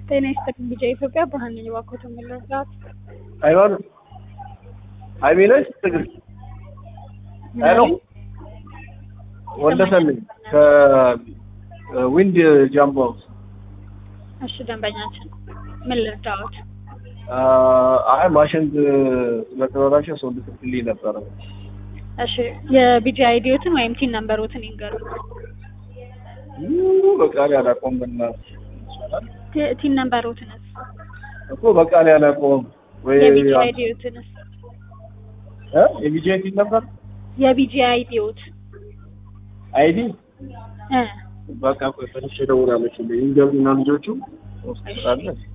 ጤና ይስጥልኝ ቢጫ ኢትዮጵያ ብርሃን ነኝ። እባክዎት የምንረዳት ሃይማኖት ሀይሜ ነሽ? ትግል ሄሎ ወንደሰን ነኝ ከዊንድ ጃምቦ ሃውስ። እሺ ደንበኛችን ምን ልርዳዎት? አይ ማሽን ስለተበላሸ ሰው ልትልኝ ነበረ። እሺ የቢጂ አይዲዎትን ወይም ቲን ነምበሮትን ይንገሩ። በቃ ላይ አላውቀውም። በእናትሽ ቲ- ቲን ነምበሮትንስ እኮ በቃ ላይ አላውቀውም ወይ የቢጂ አይዲዎትንስ እ የቢጂ አይዲ ነበር የቢጂ አይዲዎት አይዲ እ በቃ ቆይ ፈትሽ እደውላለሁ። ይንገሩና ልጆቹ ወስዳለ